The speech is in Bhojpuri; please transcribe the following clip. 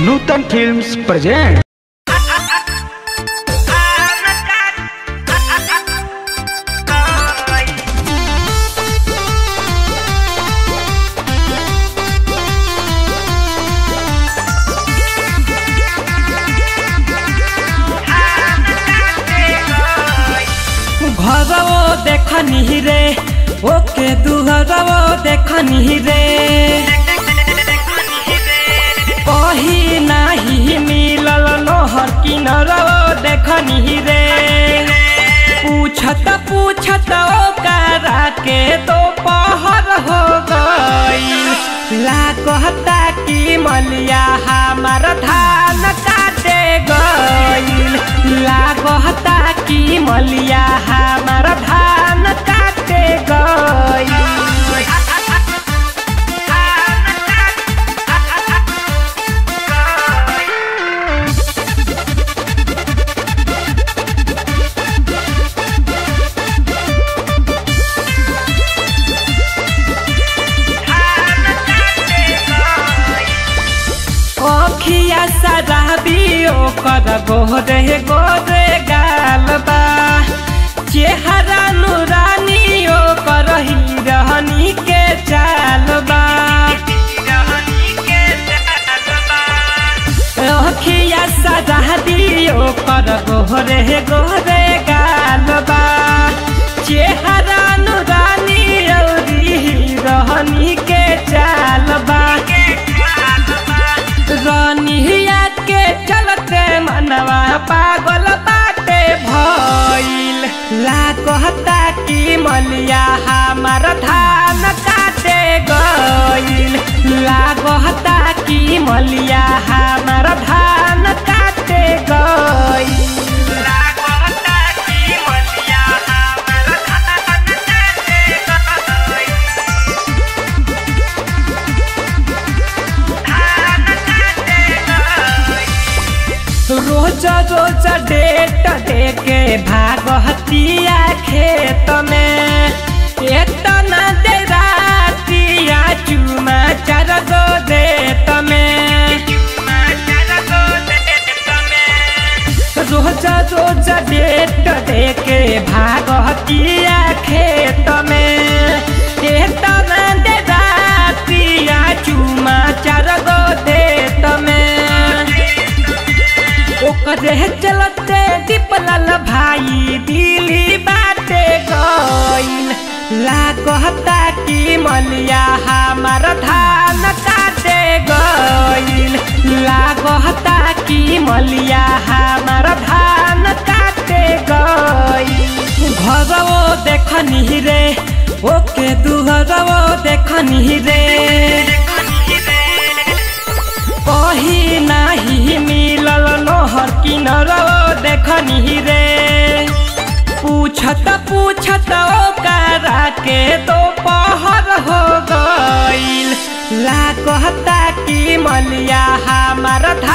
नूतन फिल्म्स प्रेजेंट घरवो देखनी रे ओके दुहरवो देखनी रे कही नाही मिलल नहर किनरवो देखनी रे पूछत पूछत ओकरा के तो पहर हो गई लागता कि मलिया हमार धान काटे गईल लागता कि मलिया हमार धान काटे गईल ओखिया सराबी ओकर गोरे गोरे गाल बा चेहरा नुरानी ओकर हिरहनी के चाल बा ओखिया सराबी ओकर गोरे गोरे गाल बा चेहरा नुरानी औरी हिरहनी के चाल बा रनिया के चलते मनवा पागल बाटे भइल लागता कि मलिया हमार धान काटे गइल लागता कि मलिया हमार धान काटे गइल लागता कि मलिया हमार धान काटे गइल रोज रोज डेट देके भागहतिया खेत में एतना दे रातिया चुमा चार गो देत में रोज रोज डेट देके भागहतिया खेत में एतना दे रातिया चुमा चार गो देत में ओकरे चलते दीपलाल भाई दिली बाटे गईल लागता कि मलिया हमार धान काटे गईल लागता कि मलिया हमार धान काटे गईल घरवो देखनी रे ओके दुहरवो देखनी रे कही नाही मिलल नहर किनरवो देखनी रे पूछत पूछत ओकरा के तो पहर हो गईल लागता कि मलिया हमार धा